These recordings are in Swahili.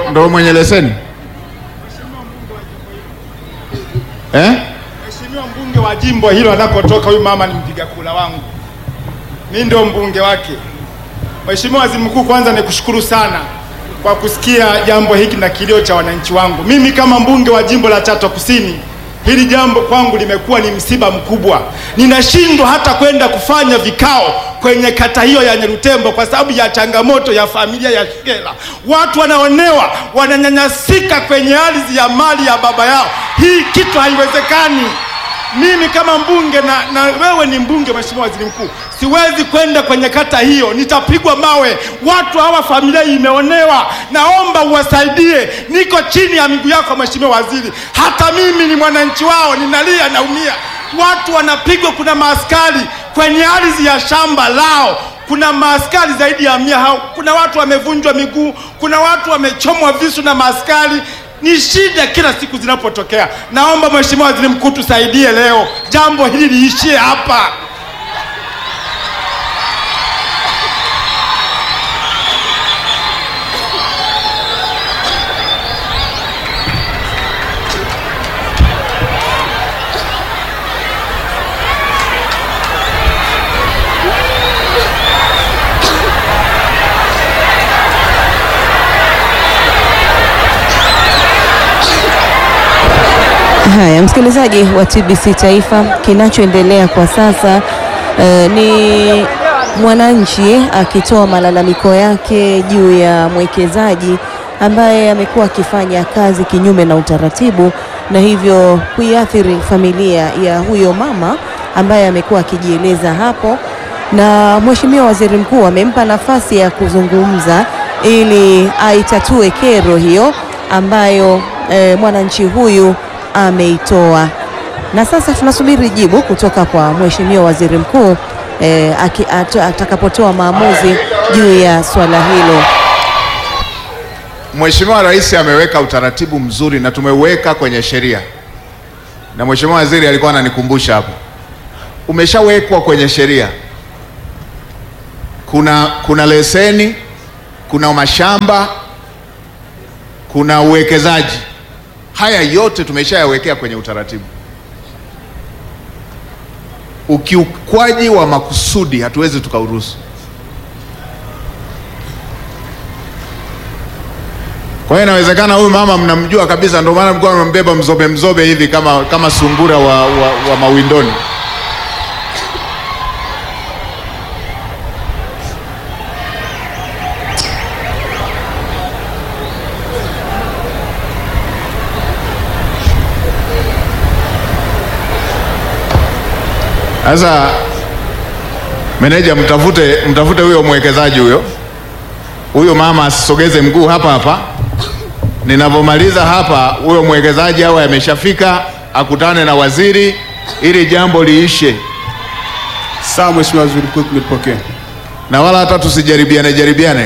ndo mwenye leseni eh? Mheshimiwa mbunge wa jimbo hilo anakotoka huyu mama ni mpiga kura wangu, mimi ndio mbunge wake. Mheshimiwa Waziri Mkuu, kwanza nikushukuru sana kwa kusikia jambo hiki na kilio cha wananchi wangu. Mimi kama mbunge wa jimbo la Chato Kusini, hili jambo kwangu limekuwa ni msiba mkubwa. Ninashindwa hata kwenda kufanya vikao kwenye kata hiyo ya Nyarutembo kwa sababu ya changamoto ya familia ya Shigela. Watu wanaonewa, wananyanyasika kwenye ardhi ya mali ya baba yao. Hii kitu haiwezekani. Mimi kama mbunge na, na wewe ni mbunge, Mheshimiwa Waziri Mkuu, siwezi kwenda kwenye kata hiyo, nitapigwa mawe. Watu hawa, familia hii imeonewa, naomba uwasaidie. Niko chini ya miguu yako Mheshimiwa Waziri, hata mimi ni mwananchi wao, ninalia, naumia. Watu wanapigwa, kuna maaskari kwenye ardhi ya shamba lao kuna maaskari zaidi ya mia hao. Kuna watu wamevunjwa miguu, kuna watu wamechomwa visu na maaskari. Ni shida kila siku zinapotokea. Naomba Mheshimiwa Waziri Mkuu tusaidie leo, jambo hili liishie hapa. Haya, msikilizaji wa TBC Taifa, kinachoendelea kwa sasa eh, ni mwananchi akitoa malalamiko yake juu ya mwekezaji ambaye amekuwa akifanya kazi kinyume na utaratibu na hivyo kuiathiri familia ya huyo mama ambaye amekuwa akijieleza hapo, na Mheshimiwa Waziri Mkuu amempa nafasi ya kuzungumza ili aitatue kero hiyo ambayo eh, mwananchi huyu ameitoa na sasa tunasubiri jibu kutoka kwa Mheshimiwa Waziri Mkuu eh, aki- ato- atakapotoa maamuzi juu ya swala hilo. Mheshimiwa Rais ameweka utaratibu mzuri na tumeuweka kwenye sheria, na Mheshimiwa Waziri alikuwa ananikumbusha hapo, umeshawekwa kwenye sheria. Kuna, kuna leseni, kuna mashamba, kuna uwekezaji. Haya yote tumeshayawekea kwenye utaratibu. Ukiukwaji wa makusudi hatuwezi tukauruhusu. Kwa hiyo inawezekana huyu mama mnamjua kabisa, ndio maana mlikuwa mnambeba mzobe mzobe hivi kama, kama sungura wa, wa, wa mawindoni. Sasa meneja, mtafute mtafute huyo mwekezaji huyo huyo mama asisogeze mguu hapa hapa. Ninavyomaliza hapa, huyo mwekezaji awe ameshafika, akutane na waziri ili jambo liishe, Sawa Mheshimiwa Waziri Mkuu, tumepokea. na wala hata tusijaribiane jaribiane.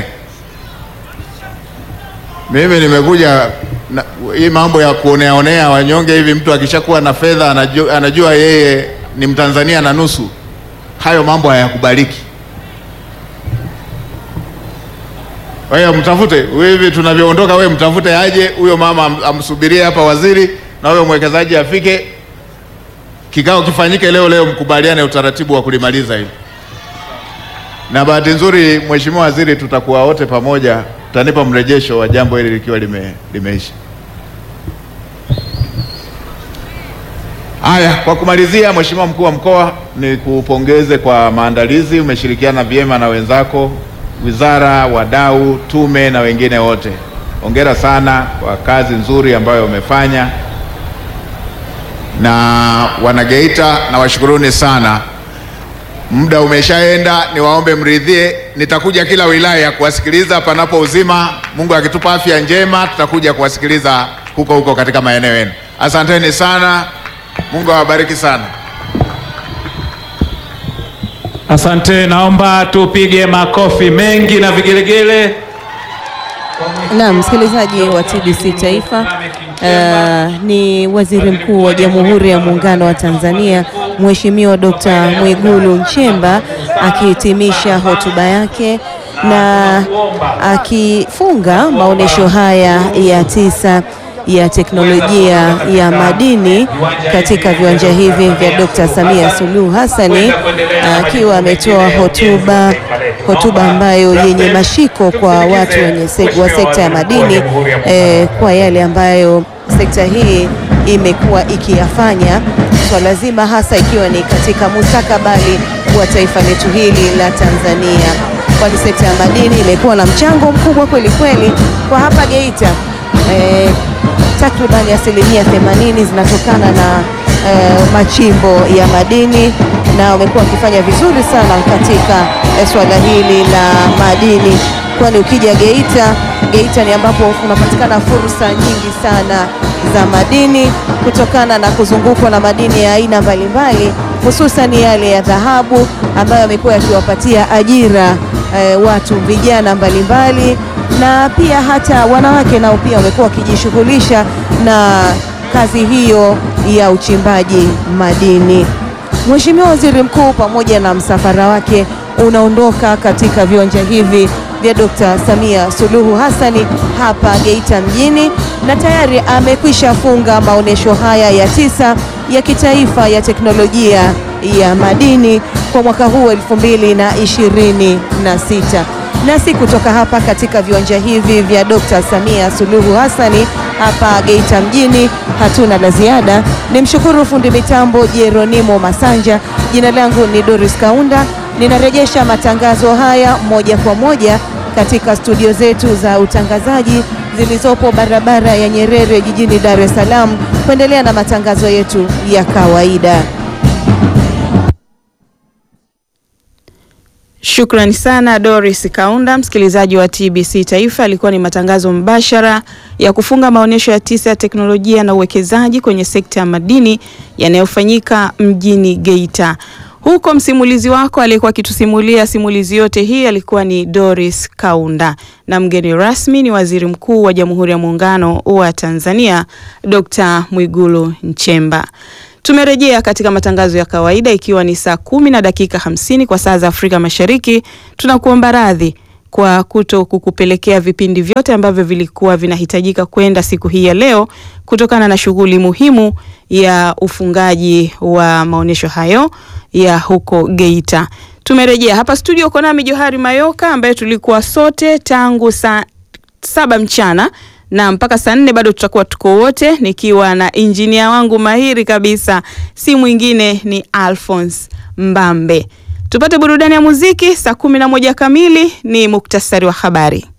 Mimi nimekuja na, hii mambo ya kuoneaonea wanyonge hivi, mtu akishakuwa na fedha anajua, anajua yeye ni Mtanzania na nusu. Hayo mambo hayakubaliki. Kwa hiyo mtafute hivi tunavyoondoka, wewe mtafute aje huyo mama am- amsubirie hapa waziri, na huyo mwekezaji afike, kikao kifanyike leo leo, mkubaliane utaratibu wa kulimaliza hili. Na bahati nzuri, Mheshimiwa Waziri, tutakuwa wote pamoja, tutanipa mrejesho wa jambo hili likiwa lime, limeisha. Haya, kwa kumalizia, Mheshimiwa Mkuu wa Mkoa, ni kupongeze kwa maandalizi. Umeshirikiana vyema na wenzako, wizara, wadau, tume na wengine wote. Hongera sana kwa kazi nzuri ambayo umefanya, na wanageita na washukuruni sana. Muda umeshaenda, niwaombe mridhie, nitakuja kila wilaya kuwasikiliza panapo uzima. Mungu akitupa afya njema, tutakuja kuwasikiliza huko huko katika maeneo yenu. Asanteni sana, Mungu awabariki sana. Asante, naomba tupige makofi mengi na vigelegele. Na msikilizaji wa TBC Taifa, uh, ni Waziri Mkuu wa Jamhuri ya Muungano wa Tanzania Mheshimiwa Dr. Mwigulu Nchemba akihitimisha hotuba yake na akifunga maonyesho haya ya tisa ya teknolojia ya madini katika viwanja hivi vya Dr. Samia Suluhu Hassani akiwa ametoa hotuba hotuba ambayo yenye mashiko kwa watu wenye sek wa sekta ya madini eh, kwa yale ambayo sekta hii imekuwa ikiyafanya swala zima hasa ikiwa ni katika mustakabali wa taifa letu hili la Tanzania, kwani sekta ya madini imekuwa na mchango mkubwa kweli kweli kwa hapa Geita. Eh, takribani asilimia 80 zinatokana na eh, machimbo ya madini na wamekuwa wakifanya vizuri sana katika eh, swala hili la madini, kwani ukija Geita, Geita ni ambapo kunapatikana fursa nyingi sana za madini kutokana na kuzungukwa na madini ya aina mbalimbali, hususan yale ya dhahabu ambayo yamekuwa yakiwapatia ajira eh, watu vijana mbalimbali na pia hata wanawake nao pia wamekuwa wakijishughulisha na kazi hiyo ya uchimbaji madini. Mheshimiwa Waziri Mkuu pamoja na msafara wake unaondoka katika viwanja hivi vya Dr. Samia Suluhu Hassani hapa Geita mjini na tayari amekwisha funga maonyesho haya ya tisa ya kitaifa ya teknolojia ya madini kwa mwaka huu elfu mbili na ishirini na sita nasi kutoka hapa katika viwanja hivi vya Dr. Samia Suluhu Hassani hapa Geita mjini hatuna la ziada. Ni mshukuru fundi mitambo Jeronimo Masanja. Jina langu ni Doris Kaunda, ninarejesha matangazo haya moja kwa moja katika studio zetu za utangazaji zilizopo barabara ya Nyerere jijini Dar es Salaam kuendelea na matangazo yetu ya kawaida. Shukrani sana Doris Kaunda. Msikilizaji wa TBC Taifa, alikuwa ni matangazo mbashara ya kufunga maonyesho ya tisa ya teknolojia na uwekezaji kwenye sekta ya madini yanayofanyika mjini Geita. Huko msimulizi wako aliyekuwa akitusimulia simulizi yote hii alikuwa ni Doris Kaunda, na mgeni rasmi ni Waziri Mkuu wa Jamhuri ya Muungano wa Tanzania Dr. Mwigulu Nchemba. Tumerejea katika matangazo ya kawaida ikiwa ni saa kumi na dakika hamsini kwa saa za Afrika Mashariki. Tunakuomba radhi kwa kuto kukupelekea vipindi vyote ambavyo vilikuwa vinahitajika kwenda siku hii ya leo kutokana na shughuli muhimu ya ufungaji wa maonyesho hayo ya huko Geita. Tumerejea hapa studio, uko nami Johari Mayoka ambaye tulikuwa sote tangu saa saba mchana na mpaka saa nne bado tutakuwa tuko wote, nikiwa na injinia wangu mahiri kabisa, si mwingine ni Alphonse Mbambe. Tupate burudani ya muziki. Saa kumi na moja kamili ni muktasari wa habari.